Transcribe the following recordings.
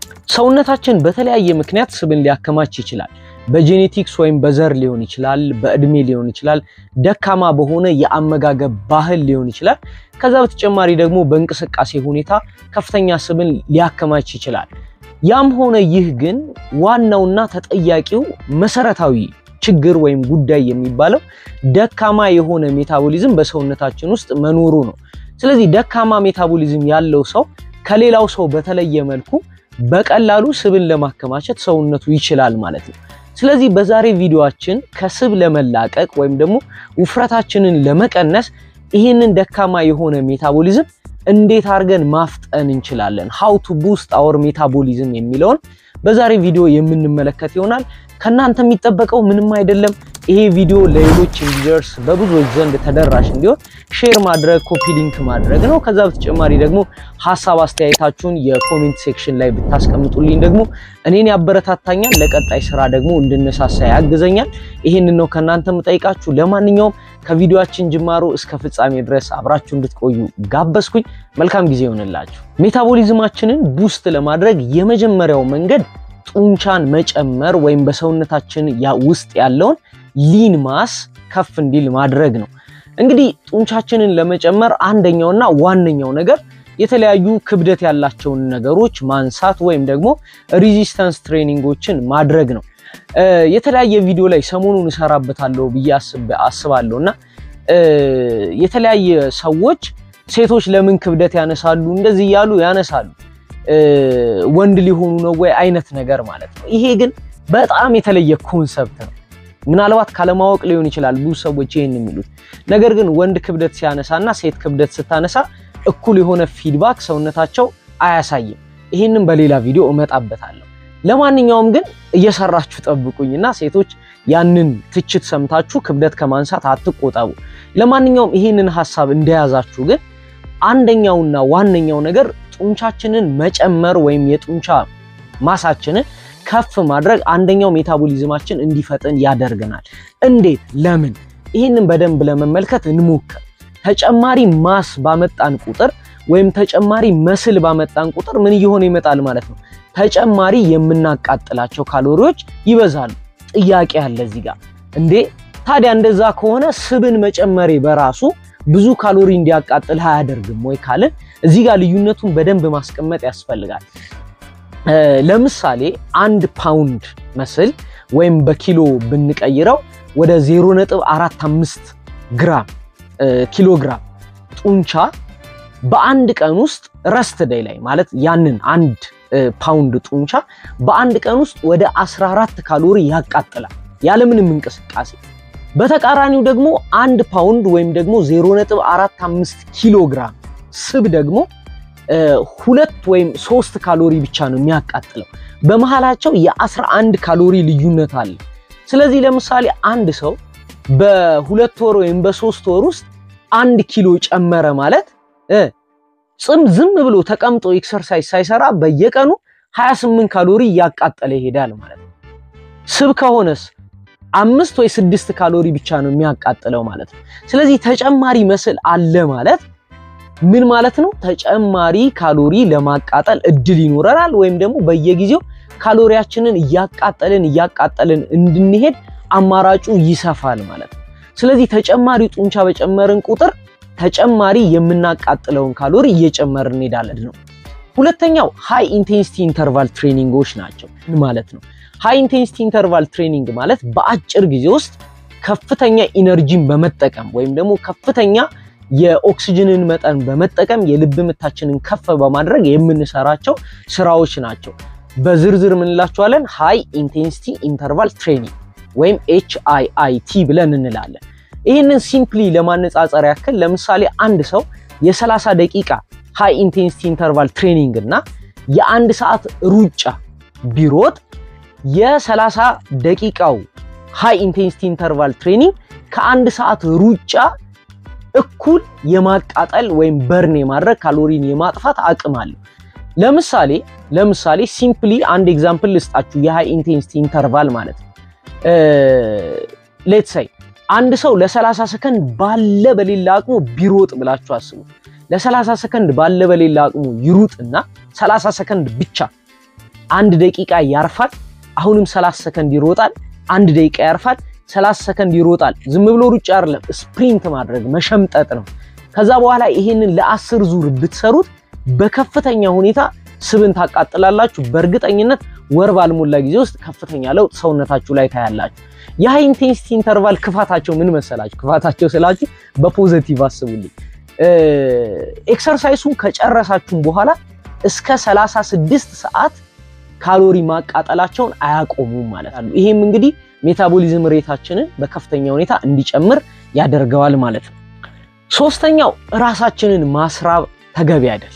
ሰውነታችን በተለያየ ምክንያት ስብን ሊያከማች ይችላል። በጄኔቲክስ ወይም በዘር ሊሆን ይችላል፣ በእድሜ ሊሆን ይችላል፣ ደካማ በሆነ የአመጋገብ ባህል ሊሆን ይችላል። ከዛ በተጨማሪ ደግሞ በእንቅስቃሴ ሁኔታ ከፍተኛ ስብን ሊያከማች ይችላል። ያም ሆነ ይህ ግን ዋናውና ተጠያቂው መሰረታዊ ችግር ወይም ጉዳይ የሚባለው ደካማ የሆነ ሜታቦሊዝም በሰውነታችን ውስጥ መኖሩ ነው። ስለዚህ ደካማ ሜታቦሊዝም ያለው ሰው ከሌላው ሰው በተለየ መልኩ በቀላሉ ስብን ለማከማቸት ሰውነቱ ይችላል ማለት ነው። ስለዚህ በዛሬ ቪዲዮአችን ከስብ ለመላቀቅ ወይም ደግሞ ውፍረታችንን ለመቀነስ ይህንን ደካማ የሆነ ሜታቦሊዝም እንዴት አድርገን ማፍጠን እንችላለን፣ ሃው ቱ ቡስት አወር ሜታቦሊዝም የሚለውን በዛሬ ቪዲዮ የምንመለከት ይሆናል። ከእናንተ የሚጠበቀው ምንም አይደለም። ይሄ ቪዲዮ ለሌሎች እንዲደርስ በብዙዎች ዘንድ ተደራሽ እንዲሆን ሼር ማድረግ፣ ኮፒ ሊንክ ማድረግ ነው። ከዛ በተጨማሪ ደግሞ ሀሳብ አስተያየታችሁን የኮሜንት ሴክሽን ላይ ብታስቀምጡልኝ ደግሞ እኔን ያበረታታኛል፣ ለቀጣይ ስራ ደግሞ እንድነሳሳ ያግዘኛል። ይሄንን ነው ከእናንተ የምጠይቃችሁ። ለማንኛውም ከቪዲዮአችን ጅማሮ እስከ ፍጻሜ ድረስ አብራችሁ እንድትቆዩ ጋበዝኩኝ። መልካም ጊዜ ይሆንላችሁ። ሜታቦሊዝማችንን ቡስት ለማድረግ የመጀመሪያው መንገድ ጡንቻን መጨመር ወይም በሰውነታችን ውስጥ ያለውን ሊን ማስ ከፍ እንዲል ማድረግ ነው። እንግዲህ ጡንቻችንን ለመጨመር አንደኛውና ዋነኛው ነገር የተለያዩ ክብደት ያላቸውን ነገሮች ማንሳት ወይም ደግሞ ሪዚስተንስ ትሬኒንጎችን ማድረግ ነው። የተለያየ ቪዲዮ ላይ ሰሞኑን እሰራበታለሁ ብዬ አስባለሁ እና የተለያየ ሰዎች ሴቶች ለምን ክብደት ያነሳሉ እንደዚህ እያሉ ያነሳሉ ወንድ ሊሆኑ ነው ወይ አይነት ነገር ማለት ነው። ይሄ ግን በጣም የተለየ ኮንሰፕት ነው። ምናልባት ካለማወቅ ሊሆን ይችላል ብዙ ሰዎች ይሄን የሚሉት ነገር ግን ወንድ ክብደት ሲያነሳና ሴት ክብደት ስታነሳ እኩል የሆነ ፊድባክ ሰውነታቸው አያሳይም። ይሄንን በሌላ ቪዲዮ እመጣበታለሁ። ለማንኛውም ግን እየሰራችሁ ጠብቁኝና ሴቶች ያንን ትችት ሰምታችሁ ክብደት ከማንሳት አትቆጠቡ። ለማንኛውም ይሄንን ሀሳብ እንደያዛችሁ ግን አንደኛውና ዋነኛው ነገር ጡንቻችንን መጨመር ወይም የጡንቻ ማሳችንን ከፍ ማድረግ አንደኛው ሜታቦሊዝማችን እንዲፈጥን ያደርገናል። እንዴት? ለምን? ይህንን በደንብ ለመመልከት እንሞክር። ተጨማሪ ማስ ባመጣን ቁጥር ወይም ተጨማሪ መስል ባመጣን ቁጥር ምን እየሆነ ይመጣል ማለት ነው? ተጨማሪ የምናቃጥላቸው ካሎሪዎች ይበዛሉ። ጥያቄ አለ እዚህ ጋር። እንዴ ታዲያ እንደዛ ከሆነ ስብን መጨመሬ በራሱ ብዙ ካሎሪ እንዲያቃጥል አያደርግም ወይ ካልን እዚህ ጋር ልዩነቱን በደንብ ማስቀመጥ ያስፈልጋል። ለምሳሌ አንድ ፓውንድ መስል ወይም በኪሎ ብንቀይረው ወደ 0.45 ግራም ኪሎ ግራም ጡንቻ በአንድ ቀን ውስጥ ረስት ዴይ ላይ ማለት ያንን አንድ ፓውንድ ጡንቻ በአንድ ቀን ውስጥ ወደ 14 ካሎሪ ያቃጥላል ያለምንም እንቅስቃሴ። በተቃራኒው ደግሞ አንድ ፓውንድ ወይም ደግሞ 0.45 ኪሎ ግራም ስብ ደግሞ ሁለት ወይም ሶስት ካሎሪ ብቻ ነው የሚያቃጥለው። በመሃላቸው የ11 ካሎሪ ልዩነት አለ። ስለዚህ ለምሳሌ አንድ ሰው በሁለት ወር ወይም በሶስት ወር ውስጥ አንድ ኪሎ ጨመረ ማለት ጽም ዝም ብሎ ተቀምጦ ኤክሰርሳይዝ ሳይሰራ በየቀኑ 28 ካሎሪ እያቃጠለ ይሄዳል ማለት ነው። ስብ ከሆነስ አምስት ወይ ስድስት ካሎሪ ብቻ ነው የሚያቃጥለው ማለት ነው። ስለዚህ ተጨማሪ መስል አለ ማለት ምን ማለት ነው? ተጨማሪ ካሎሪ ለማቃጠል እድል ይኖረናል፣ ወይም ደግሞ በየጊዜው ካሎሪያችንን እያቃጠልን እያቃጠልን እንድንሄድ አማራጩ ይሰፋል ማለት ነው። ስለዚህ ተጨማሪ ጡንቻ በጨመርን ቁጥር ተጨማሪ የምናቃጥለውን ካሎሪ እየጨመርን እንሄዳለን ነው። ሁለተኛው ሃይ ኢንቴንሲቲ ኢንተርቫል ትሬኒንጎች ናቸው ማለት ነው። ሃይ ኢንቴንሲቲ ኢንተርቫል ትሬኒንግ ማለት በአጭር ጊዜ ውስጥ ከፍተኛ ኢነርጂን በመጠቀም ወይም ደግሞ ከፍተኛ የኦክሲጅንን መጠን በመጠቀም የልብ ምታችንን ከፍ በማድረግ የምንሰራቸው ስራዎች ናቸው። በዝርዝር ምንላቸዋለን? ሃይ ኢንቴንሲቲ ኢንተርቫል ትሬኒንግ ወይም ኤች አይ አይ ቲ ብለን እንላለን። ይህንን ሲምፕሊ ለማነጻጸር ያክል ለምሳሌ አንድ ሰው የ30 ደቂቃ ሃይ ኢንቴንሲቲ ኢንተርቫል ትሬኒንግ እና የአንድ ሰዓት ሩጫ ቢሮጥ የ30 ደቂቃው ሃይ ኢንቴንሲቲ ኢንተርቫል ትሬኒንግ ከአንድ ሰዓት ሩጫ እኩል የማቃጠል ወይም በርን የማድረግ ካሎሪን የማጥፋት አቅም አለው። ለምሳሌ ለምሳሌ ሲምፕሊ አንድ ኤግዛምፕል ልስጣችሁ የሃይ ኢንቴንሲቲ ኢንተርቫል ማለት ነው። ሌትስ ሳይ አንድ ሰው ለ30 ሰከንድ ባለ በሌላ አቅሙ ቢሮጥ ብላችሁ አስቡ። ለ30 ሰከንድ ባለ በሌላ አቅሙ ይሩጥና 30 ሰከንድ ብቻ አንድ ደቂቃ ያርፋል፣ አሁንም 30 ሰከንድ ይሮጣል፣ አንድ ደቂቃ ያርፋል፣ 30 ሰከንድ ይሮጣል። ዝም ብሎ ሩጫ አይደለም፣ ስፕሪንት ማድረግ መሸምጠጥ ነው። ከዛ በኋላ ይሄንን ለአስር ዙር ብትሰሩት በከፍተኛ ሁኔታ ስብን ታቃጥላላችሁ። በእርግጠኝነት ወር ባልሞላ ጊዜ ውስጥ ከፍተኛ ለውጥ ሰውነታችሁ ላይ ታያላችሁ። የሃይ ኢንቴንሲቲ ኢንተርቫል ክፋታቸው ምን መሰላችሁ? ክፋታቸው ስላችሁ በፖዘቲቭ አስቡልኝ። ኤክሰርሳይሱን ከጨረሳችሁም በኋላ እስከ 36 ሰዓት ካሎሪ ማቃጠላቸውን አያቆሙም ማለት ነው። ይሄም እንግዲህ ሜታቦሊዝም ሬታችንን በከፍተኛ ሁኔታ እንዲጨምር ያደርገዋል ማለት ነው። ሶስተኛው ራሳችንን ማስራብ ተገቢ አይደለም።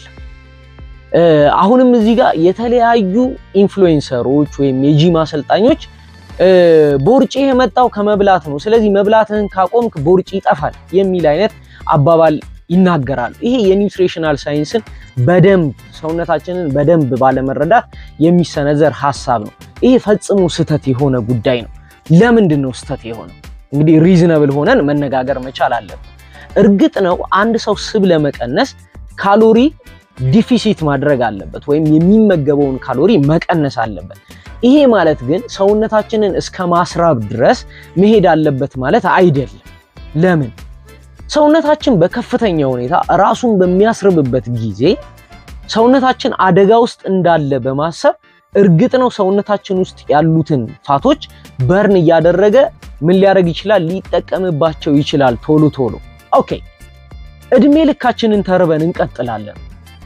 አሁንም እዚህ ጋር የተለያዩ ኢንፍሉዌንሰሮች ወይም የጂም አሰልጣኞች ቦርጭ የመጣው ከመብላት ነው፣ ስለዚህ መብላትህን ካቆምክ ቦርጭ ይጠፋል የሚል አይነት አባባል ይናገራሉ። ይሄ የኒውትሪሽናል ሳይንስን በደንብ ሰውነታችንን በደንብ ባለመረዳት የሚሰነዘር ሀሳብ ነው። ይሄ ፈጽሞ ስህተት የሆነ ጉዳይ ነው። ለምንድን ነው ስህተት የሆነው? እንግዲህ ሪዝነብል ሆነን መነጋገር መቻል አለብን። እርግጥ ነው አንድ ሰው ስብ ለመቀነስ ካሎሪ ዲፊሲት ማድረግ አለበት ወይም የሚመገበውን ካሎሪ መቀነስ አለበት። ይሄ ማለት ግን ሰውነታችንን እስከ ማስራብ ድረስ መሄድ አለበት ማለት አይደለም። ለምን? ሰውነታችን በከፍተኛ ሁኔታ ራሱን በሚያስርብበት ጊዜ ሰውነታችን አደጋ ውስጥ እንዳለ በማሰብ እርግጥ ነው ሰውነታችን ውስጥ ያሉትን ፋቶች በርን እያደረገ ምን ሊያደርግ ይችላል? ሊጠቀምባቸው ይችላል ቶሎ ቶሎ። ኦኬ፣ እድሜ ልካችንን ተርበን እንቀጥላለን።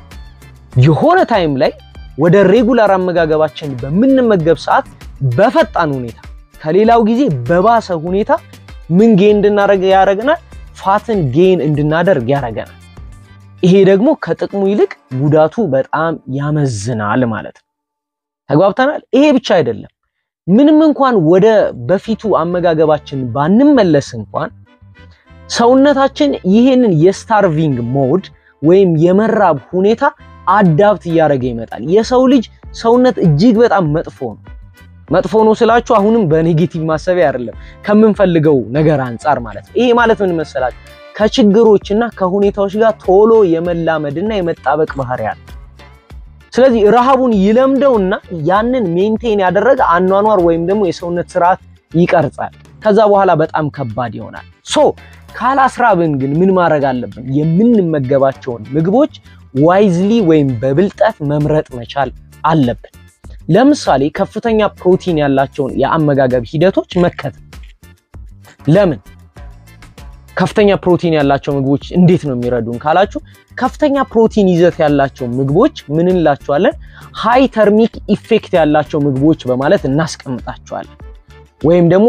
የሆነ ታይም ላይ ወደ ሬጉላር አመጋገባችን በምንመገብ ሰዓት በፈጣን ሁኔታ ከሌላው ጊዜ በባሰ ሁኔታ ምን ጌን እንድናደርግ ያደርገናል? ፋትን ጌን እንድናደርግ ያደርገናል። ይሄ ደግሞ ከጥቅሙ ይልቅ ጉዳቱ በጣም ያመዝናል ማለት ነው። ተግባብተናል። ይሄ ብቻ አይደለም። ምንም እንኳን ወደ በፊቱ አመጋገባችን ባንመለስ እንኳን ሰውነታችን ይሄንን የስታርቪንግ ሞድ ወይም የመራብ ሁኔታ አዳፕት እያደረገ ይመጣል። የሰው ልጅ ሰውነት እጅግ በጣም መጥፎ ነው። መጥፎ ነው ስላችሁ አሁንም በኔጌቲቭ ማሰቢያ አይደለም፣ ከምንፈልገው ነገር አንጻር ማለት ነው። ይሄ ማለት ምን መሰላችሁ? ከችግሮችና ከሁኔታዎች ጋር ቶሎ የመላመድና የመጣበቅ ባህሪ አለ። ስለዚህ ረሃቡን ይለምደውና ያንን ሜንቴን ያደረገ አኗኗር ወይም ደግሞ የሰውነት ስርዓት ይቀርጻል። ከዛ በኋላ በጣም ከባድ ይሆናል። ሶ ካላስራብን ግን ምን ማድረግ አለብን? የምንመገባቸውን ምግቦች ዋይዝሊ ወይም በብልጠት መምረጥ መቻል አለብን። ለምሳሌ ከፍተኛ ፕሮቲን ያላቸውን የአመጋገብ ሂደቶች መከተል። ለምን ከፍተኛ ፕሮቲን ያላቸው ምግቦች እንዴት ነው የሚረዱን ካላችሁ፣ ከፍተኛ ፕሮቲን ይዘት ያላቸው ምግቦች ምን እንላቸዋለን? ሃይ ተርሚክ ኢፌክት ያላቸው ምግቦች በማለት እናስቀምጣቸዋለን። ወይም ደግሞ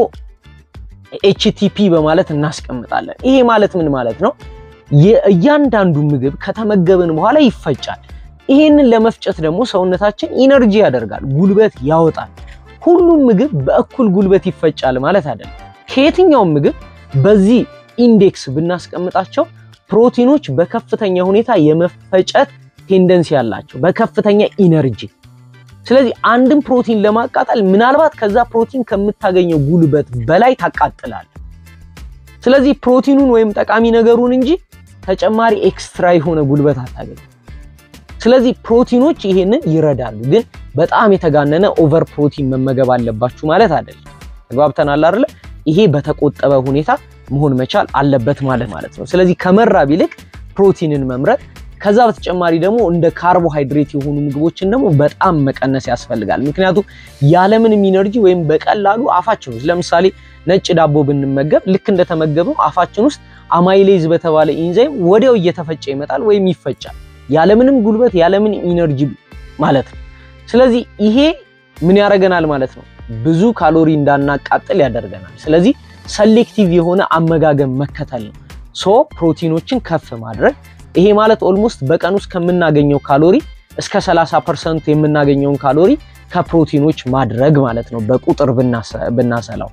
ኤችቲፒ በማለት እናስቀምጣለን። ይሄ ማለት ምን ማለት ነው? የእያንዳንዱ ምግብ ከተመገብን በኋላ ይፈጫል። ይሄንን ለመፍጨት ደግሞ ሰውነታችን ኢነርጂ ያደርጋል፣ ጉልበት ያወጣል። ሁሉም ምግብ በእኩል ጉልበት ይፈጫል ማለት አይደለም። ከየትኛውም ምግብ በዚህ ኢንዴክስ ብናስቀምጣቸው ፕሮቲኖች በከፍተኛ ሁኔታ የመፈጨት ቴንደንሲ ያላቸው በከፍተኛ ኢነርጂ። ስለዚህ አንድን ፕሮቲን ለማቃጠል ምናልባት ከዛ ፕሮቲን ከምታገኘው ጉልበት በላይ ታቃጥላል። ስለዚህ ፕሮቲኑን ወይም ጠቃሚ ነገሩን እንጂ ተጨማሪ ኤክስትራ የሆነ ጉልበት አታገኝ። ስለዚህ ፕሮቲኖች ይሄንን ይረዳሉ፣ ግን በጣም የተጋነነ ኦቨር ፕሮቲን መመገብ አለባችሁ ማለት አይደለም። ተግባብተናል አይደለ? ይሄ በተቆጠበ ሁኔታ መሆን መቻል አለበት ማለት ማለት ነው። ስለዚህ ከመራብ ይልቅ ፕሮቲንን መምረጥ ከዛ በተጨማሪ ደግሞ እንደ ካርቦሃይድሬት የሆኑ ምግቦችን ደግሞ በጣም መቀነስ ያስፈልጋል። ምክንያቱም ያለምንም ኢነርጂ ወይም በቀላሉ አፋችን ውስጥ ለምሳሌ ነጭ ዳቦ ብንመገብ ልክ እንደተመገብነው አፋችን ውስጥ አማይሌዝ በተባለ ኢንዛይም ወዲያው እየተፈጨ ይመጣል ወይም ይፈጫል፣ ያለምንም ጉልበት ያለምንም ኢነርጂ ማለት ነው። ስለዚህ ይሄ ምን ያደርገናል ማለት ነው? ብዙ ካሎሪ እንዳናቃጥል ያደርገናል። ስለዚህ ሰሌክቲቭ የሆነ አመጋገብ መከተል ነው። ሶ ፕሮቲኖችን ከፍ ማድረግ ይሄ ማለት ኦልሞስት በቀን ውስጥ ከምናገኘው ካሎሪ እስከ 30% የምናገኘውን ካሎሪ ከፕሮቲኖች ማድረግ ማለት ነው በቁጥር ብናሰላው።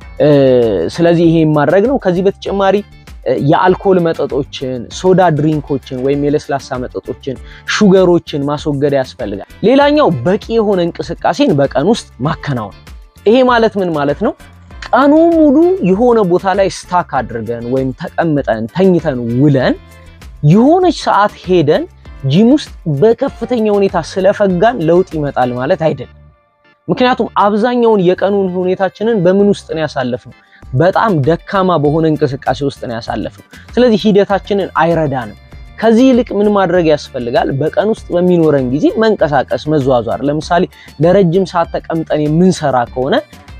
ስለዚህ ይሄ ማድረግ ነው። ከዚህ በተጨማሪ የአልኮል መጠጦችን፣ ሶዳ ድሪንኮችን ወይም የለስላሳ መጠጦችን፣ ሹገሮችን ማስወገድ ያስፈልጋል። ሌላኛው በቂ የሆነ እንቅስቃሴን በቀን ውስጥ ማከናወን። ይሄ ማለት ምን ማለት ነው? ቀኑ ሙሉ የሆነ ቦታ ላይ ስታክ አድርገን ወይም ተቀምጠን ተኝተን ውለን የሆነች ሰዓት ሄደን ጂም ውስጥ በከፍተኛ ሁኔታ ስለፈጋን ለውጥ ይመጣል ማለት አይደለም። ምክንያቱም አብዛኛውን የቀኑን ሁኔታችንን በምን ውስጥ ነው ያሳለፍነው? በጣም ደካማ በሆነ እንቅስቃሴ ውስጥ ነው ያሳለፍነው። ስለዚህ ሂደታችንን አይረዳንም። ከዚህ ይልቅ ምን ማድረግ ያስፈልጋል? በቀን ውስጥ በሚኖረን ጊዜ መንቀሳቀስ፣ መዟዟር። ለምሳሌ ለረጅም ሰዓት ተቀምጠን የምንሰራ ከሆነ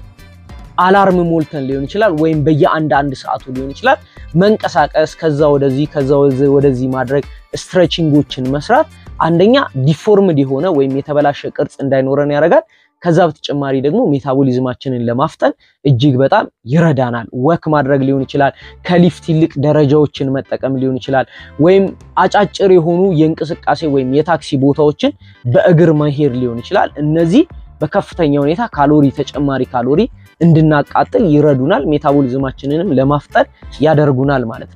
አላርም ሞልተን ሊሆን ይችላል፣ ወይም በየአንድ አንድ ሰዓቱ ሊሆን ይችላል። መንቀሳቀስ፣ ከዛ ወደዚህ ከዛ ወደዚህ ማድረግ፣ ስትሬቺንጎችን መስራት አንደኛ ዲፎርምድ የሆነ ወይም የተበላሸ ቅርጽ እንዳይኖረን ያደርጋል። ከዛ በተጨማሪ ደግሞ ሜታቦሊዝማችንን ለማፍጠን እጅግ በጣም ይረዳናል። ወክ ማድረግ ሊሆን ይችላል፣ ከሊፍት ይልቅ ደረጃዎችን መጠቀም ሊሆን ይችላል፣ ወይም አጫጭር የሆኑ የእንቅስቃሴ ወይም የታክሲ ቦታዎችን በእግር መሄድ ሊሆን ይችላል። እነዚህ በከፍተኛ ሁኔታ ካሎሪ ተጨማሪ ካሎሪ እንድናቃጥል ይረዱናል። ሜታቦሊዝማችንንም ለማፍጠን ያደርጉናል ማለት ነው።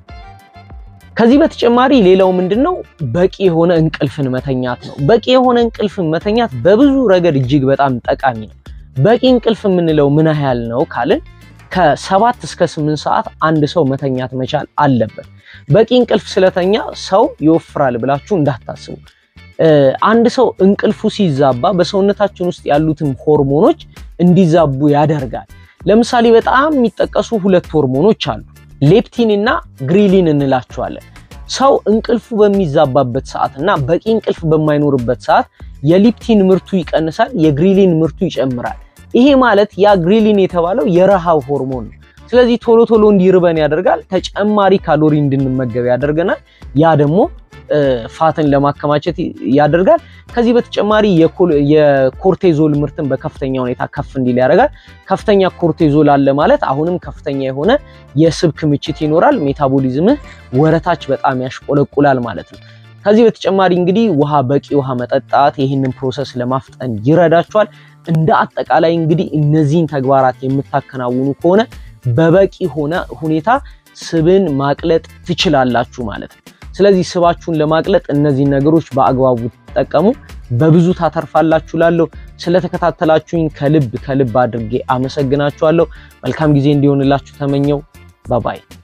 ከዚህ በተጨማሪ ሌላው ምንድነው? በቂ የሆነ እንቅልፍን መተኛት ነው። በቂ የሆነ እንቅልፍን መተኛት በብዙ ረገድ እጅግ በጣም ጠቃሚ ነው። በቂ እንቅልፍ የምንለው ምን ያህል ነው ካልን ከሰባት እስከ ስምንት ሰዓት አንድ ሰው መተኛት መቻል አለበት። በቂ እንቅልፍ ስለተኛ ሰው ይወፍራል ብላችሁ እንዳታስቡ። አንድ ሰው እንቅልፉ ሲዛባ በሰውነታችን ውስጥ ያሉትን ሆርሞኖች እንዲዛቡ ያደርጋል። ለምሳሌ በጣም የሚጠቀሱ ሁለት ሆርሞኖች አሉ ሌፕቲን እና ግሪሊን እንላቸዋለን። ሰው እንቅልፉ በሚዛባበት ሰዓት እና በቂ እንቅልፍ በማይኖርበት ሰዓት የሊፕቲን ምርቱ ይቀንሳል፣ የግሪሊን ምርቱ ይጨምራል። ይሄ ማለት ያ ግሪሊን የተባለው የረሃብ ሆርሞን ነው። ስለዚህ ቶሎ ቶሎ እንዲርበን ያደርጋል፣ ተጨማሪ ካሎሪ እንድንመገብ ያደርገናል። ያ ደግሞ ፋትን ለማከማቸት ያደርጋል። ከዚህ በተጨማሪ የኮርቴዞል ምርትን በከፍተኛ ሁኔታ ከፍ እንዲል ያደርጋል። ከፍተኛ ኮርቴዞል አለ ማለት አሁንም ከፍተኛ የሆነ የስብ ክምችት ይኖራል። ሜታቦሊዝምህ ወረታች በጣም ያሽቆለቁላል ማለት ነው። ከዚህ በተጨማሪ እንግዲህ ውሃ፣ በቂ ውሃ መጠጣት ይህንን ፕሮሰስ ለማፍጠን ይረዳቸዋል። እንደ አጠቃላይ እንግዲህ እነዚህን ተግባራት የምታከናውኑ ከሆነ በበቂ ሆነ ሁኔታ ስብን ማቅለጥ ትችላላችሁ ማለት ነው። ስለዚህ ስባችሁን ለማቅለጥ እነዚህ ነገሮች በአግባቡ ተጠቀሙ፣ በብዙ ታተርፋላችሁ። ላለሁ ስለተከታተላችሁኝ ከልብ ከልብ አድርጌ አመሰግናችኋለሁ። መልካም ጊዜ እንዲሆንላችሁ ተመኘው። ባባይ